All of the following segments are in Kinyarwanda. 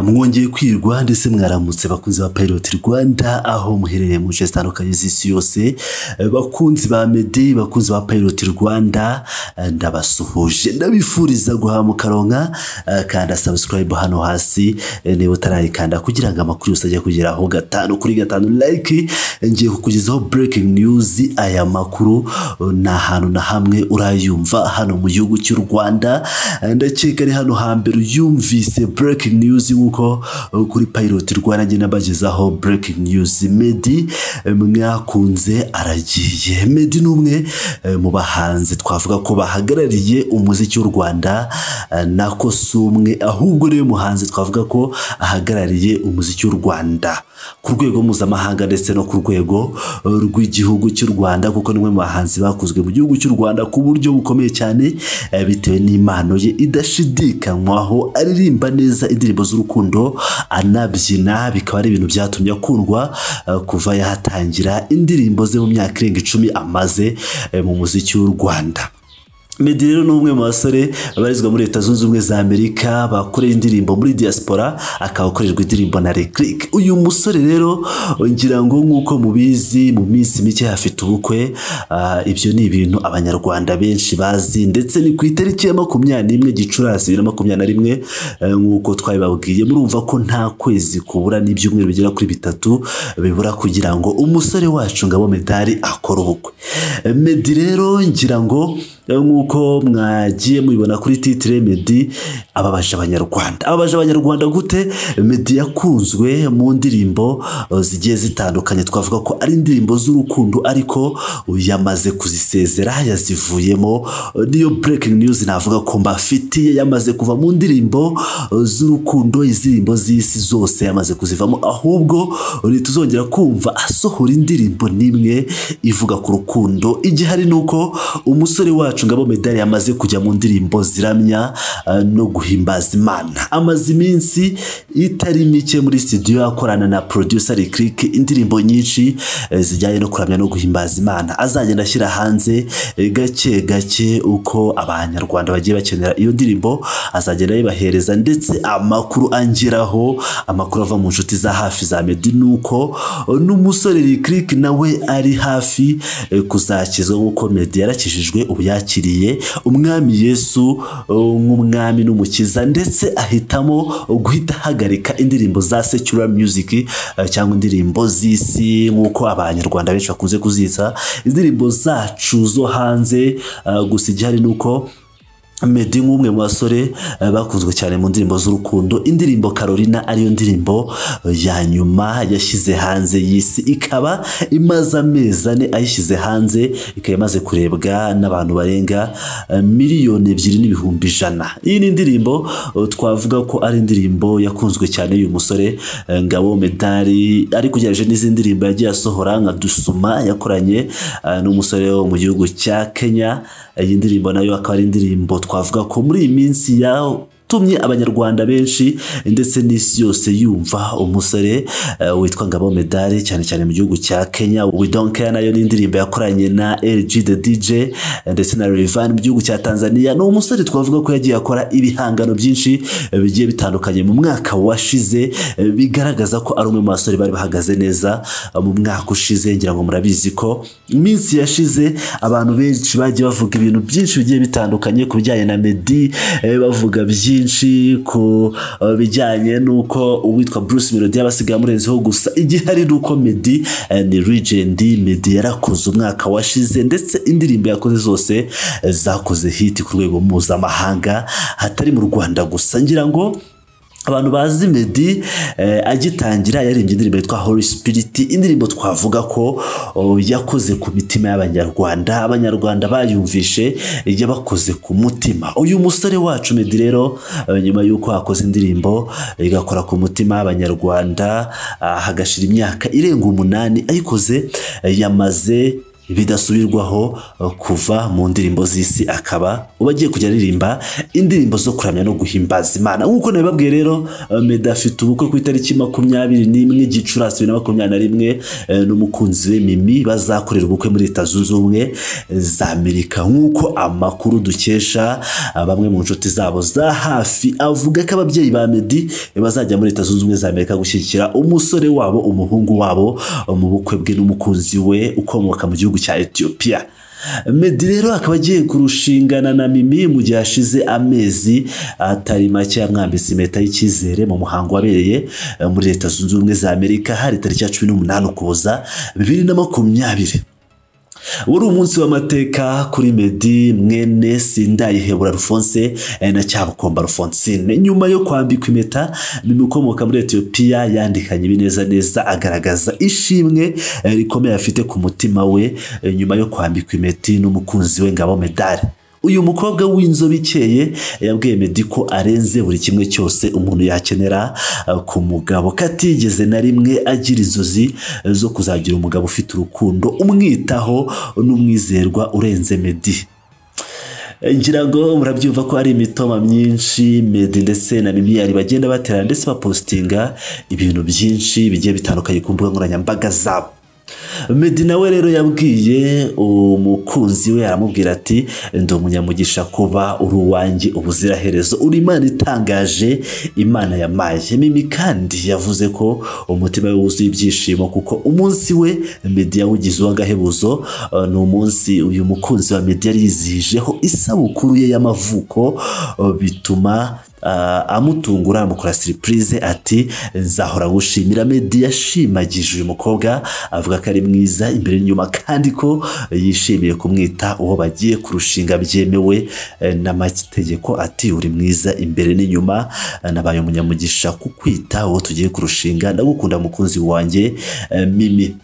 mwongeye kwirwa ndetse mwaramutse bakunzi ba Pilot Rwanda aho muherereye mu nce zitandukanye z'isi yose bakunzi ba Medi bakunzi ba Pilot Rwanda ndabasuhuje ndabifuriza guhama karonka kanda subscribe hano hasi niba utarayikanda kugira ngo amakuru yose ajye kugeraho gatanu kuri gatanu like ngiye kukugezaho breaking news aya makuru ni ahantu na hamwe urayumva hano mu gihugu cy'u Rwanda ndakeka ari hano hambere uyumvise breaking news nk'uko kuri Pilot Rwanda njye nabagezaho breaking news Medi mwakunze aragiye Medi ni umwe mu bahanzi twavuga ko bahagarariye umuziki w'u Rwanda nako si umwe ahubwo niwe muhanzi twavuga ko ahagarariye umuziki w'u Rwanda ku rwego mpuzamahanga ndetse no ku rwego rw'igihugu cy'u Rwanda kuko ni umwe mu bahanzi bakozwe mu gihugu cy'u Rwanda ku buryo bukomeye cyane eh, bitewe n'impano ye idashidikanywaho aririmba neza indirimbo z'urukundo anabyina bikaba ari ibintu byatumye akundwa eh, kuva yahatangira indirimbo ze mu myaka irenga icumi amaze eh, mu muziki w'u Rwanda Meddy rero ni umwe mu basore babarizwa muri leta zunze ubumwe za amerika bakoreye indirimbo muri diaspora akaba akorerwa indirimbo na reclick uyu musore rero ngira ngo nk'uko mubizi mu minsi mike hafite ubukwe ah, ibyo ni ibintu abanyarwanda benshi bazi ndetse ni ku itariki ya makumyabiri n'imwe gicurasi bibiri na makumyabiri na rimwe eh, nk'uko twabibabwiye murumva ko nta kwezi kubura n'ibyumweru bigera kuri bitatu bibura kugira ngo umusore wacu ngabo medali akore ubukwe Eh, Meddy rero ngira ngo nk'uko mwagiye mubibona kuri titire Meddy ababaje abanyarwanda ababaje abanyarwanda gute Meddy yakunzwe mu ndirimbo eh, zigiye zitandukanye twavuga ko ari indirimbo z'urukundo ariko yamaze kuzisezera yazivuyemo Eh, niyo breaking news navuga ko mbafitiye yamaze kuva mu ndirimbo eh, z'urukundo indirimbo z'isi zose yamaze kuzivamo ahubwo ntituzongera kumva asohora indirimbo n'imwe ivuga ku rukundo igihari ni uko umusore wacu ngabo medali yamaze kujya mu ndirimbo ziramya eh, no guhimbaza imana amaze iminsi itari mike muri studio akorana na producer Reclick indirimbo nyinshi eh, zijyanye no kuramya no guhimbaza imana azagenda ashyira hanze eh, gake gake uko abanyarwanda bagiye bakenera iyo ndirimbo azagenda yibahereza ndetse amakuru angeraho amakuru ava mu nshuti za hafi za Meddy nuko eh, n'umusore Reclick nawe ari hafi eh, kuzakizwa nk'uko Meddy yarakijijwe ubu yakiriye umwami Yesu eh, nk'umwami n'umukiza ndetse ahitamo guhita ahagarika indirimbo za secular music eh, cyangwa indirimbo z'isi nk'uko abanyarwanda benshi bakunze kuzitsa indirimbo zacu zo hanze eh, gusa igihari ni uko Meddy nk'umwe mu basore eh, bakunzwe cyane mu ndirimbo z'urukundo indirimbo Carolina ariyo ndirimbo eh, ya nyuma yashyize hanze y'isi ikaba imaze amezi ane ayishyize hanze ikaba imaze kurebwa n'abantu barenga eh, miliyoni ebyiri n'ibihumbi ijana iyi ni indirimbo eh, twavuga ko ari indirimbo yakunzwe cyane y'uyu musore eh, Ngabo Medali ariko ugereranije n'izindi ndirimbo yagiye asohora nka Dusuma yakoranye eh, n'umusore wo mu gihugu cya Kenya iyi ndirimbo nayo akaba ari indirimbo twavuga ko muri iyi minsi yatumye abanyarwanda benshi ndetse n'isi yose yumva umusore eh, witwa Ngabo Medali cyane cyane mu gihugu cya Kenya We Don't Care nayo ni indirimbo yakoranye na LG the DJ eh, ndetse na Rayvanny mu gihugu cya Tanzania ni umusore twavuga ko yagiye akora ibihangano byinshi eh, bigiye bitandukanye mu mwaka washize eh, bigaragaza ko ari umwe mu basore bari bahagaze neza eh, mu mwaka ushize ngira ngo murabizi ko iminsi yashize abantu benshi bagiye bavuga ibintu byinshi bigiye bitandukanye ku bijyanye na Meddy eh, bavuga byinshi ku eh, bijyanye n'uko uwitwa Bruce Melody yaba asigaye amurenzeho gusa igihari ni uko Meddy eh, ni legend Meddy yarakoze umwaka washize ndetse indirimbo yakoze zose eh, zakoze hit ku rwego mpuzamahanga hatari mu Rwanda gusa ngira ngo abantu bazi Meddy eh, agitangira yaririmbye indirimbo yitwa Holy Spirit indirimbo twavuga ko oh, yakoze ku mitima y'abanyarwanda abanyarwanda bayumvishe yabakoze ku mutima uyu musore wacu Meddy rero eh, nyuma y'uko akoze indirimbo eh, igakora ku mutima y'abanyarwanda ah, hagashira imyaka irenga umunani ayikoze eh, yamaze bidasubirwaho eh, kuva mu ndirimbo z'isi akaba uba agiye kujya aririmba indirimbo zo kuramya no guhimbaza imana nk'uko nabibabwiye rero eh, meddy afite ubukwe ku itariki makumyabiri n'imwe gicurasi bibiri na makumyabiri na rimwe eh, n'umukunzi we mimi bazakorera ubukwe muri leta zunze ubumwe za amerika nk'uko amakuru dukesha ah, bamwe mu nshuti zabo za hafi avuga ko ababyeyi ba meddy bazajya muri leta zunze ubumwe za amerika gushyigikira umusore wabo umuhungu wabo mu bukwe bwe n'umukunzi we ukomoka mu gihugu cya etiyopiya meddy rero akaba agiye kurushingana na mimi mu gihe hashize amezi atari make yamwambitse impeta y'icyizere mu muhango wabereye eh, muri leta zunze ubumwe za amerika hari tariki ya cumi n'umunani ukuboza bibiri na makumyabiri wari umunsi w'amateka kuri meddy mwene sindayihebura rufonse eh, na cyabukomba rufonsine nyuma yo kwambikwa impeta mimi ukomoka muri etiyopiya yandikanye ibineza neza agaragaza ishimwe eh, rikomeye afite ku mutima we eh, nyuma yo kwambikwa impeti n'umukunzi we ngabo medali uyu mukobwa w'inzobe ikeye yabwiye meddy ko arenze buri kimwe cyose umuntu yakenera eh, ku mugabo katigeze na rimwe agira inzozi eh, zo kuzagira umugabo ufite urukundo umwitaho n'umwizerwa urenze meddy ngira ngo murabyumva ko hari imitoma myinshi medi ndetse na mimiyari bagenda batera ndetse bapositinga ibintu byinshi bigiye bitandukanye ku mbuga nkoranyambaga zabo medi nawe rero yabwiye umukunzi we aramubwira ati ndi umunyamugisha kuba uri uwanjye ubuziraherezo uri imana itangaje imana yamaye mimi kandi yavuze ko umutima we wuzuye ibyishimo kuko umunsi we medi yawugize uw'agahebuzo eh, ni umunsi uyu mukunzi wa medi yari yizihijeho isabukuru ye y'amavuko eh, bituma Ah, amutungura amukora siripurize ati nzahora gushimira medi yashimagije uyu mukobwa avuga ko ari mwiza imbere n'inyuma kandi ko yishimiye kumwita uwo bagiye kurushinga byemewe eh, n'amategeko ati uri mwiza imbere n'inyuma Eh, nabaye umunyamugisha kukwita uwo tugiye kurushinga ndagukunda mukunzi wanjye eh, mimi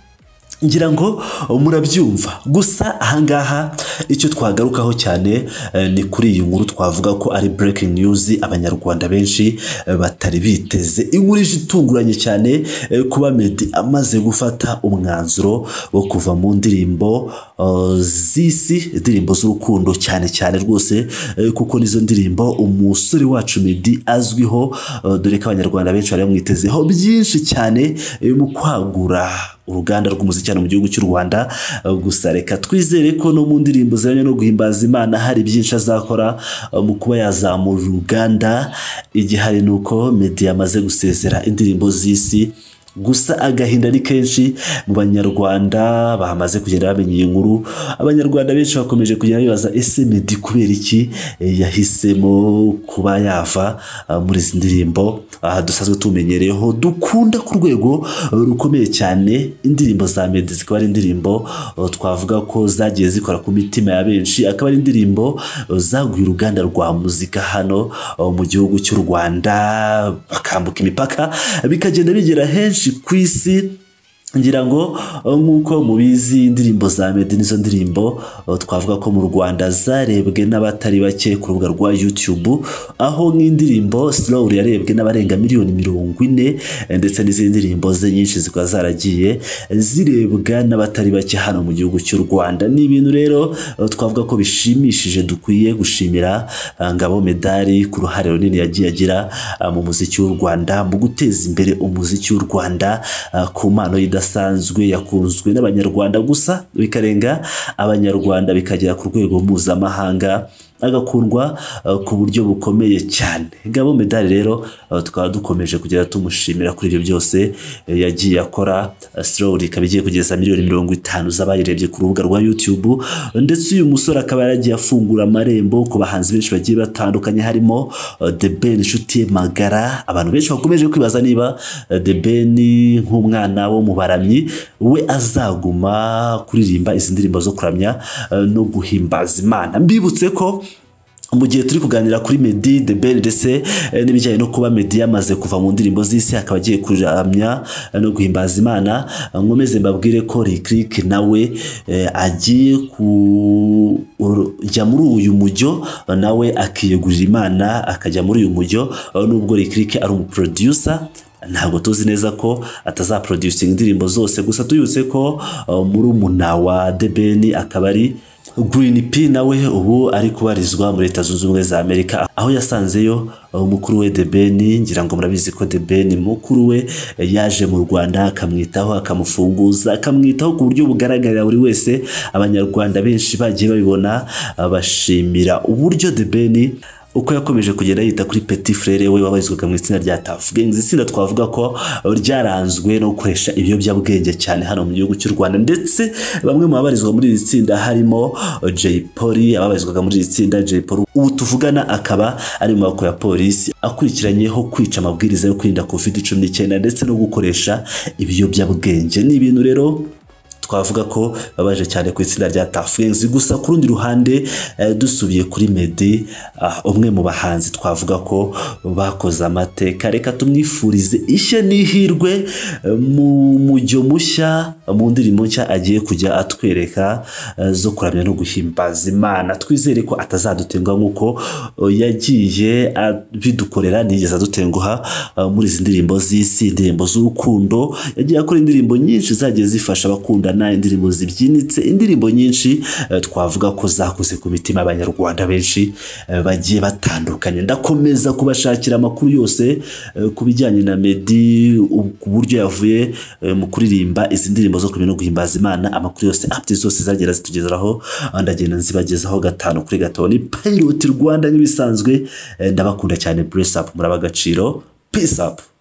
ngira ngo uh, murabyumva gusa ahangaha icyo twagarukaho cyane eh, ni kuri iyi nkuru twavuga ko ari breaking news abanyarwanda benshi eh, batari biteze inkuru ije itunguranye cyane eh, kuba meddy amaze gufata umwanzuro wo kuva mu ndirimbo uh, z'isi indirimbo z'urukundo cyane cyane rwose eh, kuko nizo ndirimbo umusore wacu meddy azwiho uh, dore ko abanyarwanda benshi bari bamwitezeho byinshi cyane eh, mu kwagura uruganda rw'umuziki hano mu gihugu cy'u rwanda eh, gusa reka twizere ko no mu ndirimbo zijyanye no guhimbaza imana hari byinshi azakora eh, mu kuba yazamura uruganda igihari ni uko meddy yamaze gusezera indirimbo z'isi gusa agahinda ni kenshi mu banyarwanda bamaze kugenda bamenya iyi nkuru abanyarwanda benshi bakomeje kugenda bibaza ese meddy kubera iki eh, yahisemo kuba yava ah, muri izi ndirimbo aha dusanzwe tumenyereye dukunda ku rwego eh, rukomeye cyane indirimbo za meddy zikaba ari indirimbo eh, twavuga ko zagiye zikora ku mitima ya benshi akaba ari indirimbo eh, zaguye uruganda rwa muzika hano eh, mu gihugu cy'u rwanda bakambuka imipaka bikagenda bigera henshi ku isi ngira ngo eh, nk'uko mubizi indirimbo za meddy nizo ndirimbo eh, twavuga ko mu rwanda zarebwe n'abatari bake ku rubuga rwa youtube aho nk'indirimbo slow yarebwe n'abarenga miliyoni mirongo ine eh, ndetse n'izindi ndirimbo ze nyinshi zikaba zaragiye eh, zirebwa n'abatari bake hano mu gihugu cy'u rwanda ni ibintu rero eh, twavuga ko bishimishije dukwiye gushimira eh, ngabo medali ku ruhare runini yagiye agira eh, mu muziki w'u rwanda mu guteza imbere umuziki w'u rwanda eh, ku mpano ye idasanzwe yakunzwe n'abanyarwanda gusa bikarenga abanyarwanda bikagera ku rwego mpuzamahanga agakundwa eh, ku buryo bukomeye cyane ngabo medali rero eh, tukaba dukomeje kugenda tumushimira kuri ibyo byose eh, yagiye akora sirori ikaba igiye kugeza miliyoni mirongo itanu z'abayirebye ku rubuga rwa youtube ndetse uyu musore akaba yaragiye afungura amarembo ku bahanzi benshi bagiye batandukanye harimo eh, the ben inshuti ye magara abantu benshi bakomeje kwibaza niba eh, the ben nk'umwana wo mu baramyi we azaguma kuririmba izi ndirimbo zo kuramya eh, no guhimbaza imana mbibutse ko mu gihe turi kuganira kuri Meddy The Ben ndetse eh, n'ibijyanye no kuba Meddy yamaze kuva mu ndirimbo z'isi akaba agiye kuramya eh, no guhimbaza Imana eh, nkomeze mbabwire ko Reclick nawe eh, agiye kujya muri uyu mujyo eh, nawe akiyegurira Imana akajya muri uyu mujyo eh, nubwo Reclick ari umuproducer ntabwo tuzi neza ko atazaproducinga indirimbo zose gusa tuyutse ko uh, murumuna wa debeni akaba ari Green P nawe ubu ari kubarizwa muri Leta Zunze Ubumwe za Amerika aho yasanzeyo umukuru we The Ben ngira ngo murabizi ko The Ben mukuru we yaje mu Rwanda akamwitaho akamufunguza akamwitaho ku buryo bugaragarira buri wese abanyarwanda benshi bagiye babibona bashimira uburyo The Ben uko yakomeje kugenda yita kuri petit frere we wabarizwaga mu itsinda rya Tough Gangs itsinda twavuga ko ryaranzwe no gukoresha ibiyobyabwenge cyane hano mu gihugu cy'u Rwanda ndetse bamwe mu babarizwa muri iri tsinda harimo Jay Polly ababarizwaga muri iri tsinda Jay Polly ubu tuvugana akaba ari mu maboko ya polisi akurikiranyeho kwica amabwiriza yo kwirinda covid cumi n'icyenda ndetse no gukoresha ibiyobyabwenge ni ibintu rero twavuga ko babaje cyane ku itsinda rya tafurenzi gusa ku rundi ruhande eh, dusubiye kuri medi ah, umwe mu bahanzi twavuga ko bakoze amateka reka tumwifurize ishya n'ihirwe eh, mu mujyo mushya mu ndirimbo nshya agiye kujya atwereka eh, zo kuramya no guhimbaza imana twizere ko atazadutenguha nk'uko eh, yagiye bidukorera nigeze adutenguha eh, muri izi ndirimbo z'isi indirimbo z'urukundo yagiye akora indirimbo nyinshi zagiye zifasha abakunda na indirimbo zibyinitse indirimbo nyinshi eh, twavuga ko zakoze ku mitima y'abanyarwanda benshi eh, bagiye batandukanye ndakomeza kubashakira amakuru yose eh, ku bijyanye na Meddy u- ku buryo yavuye eh, mu kuririmba izi ndirimbo zo kumenya no guhimbaza imana amakuru yose apti zose zagera zitugezeraho ah, ndagenda nzibagezaho gatanu kuri gatanu ni Pilot Rwanda nk'ibisanzwe eh, ndabakunda cyane bless up murabagaciro peace up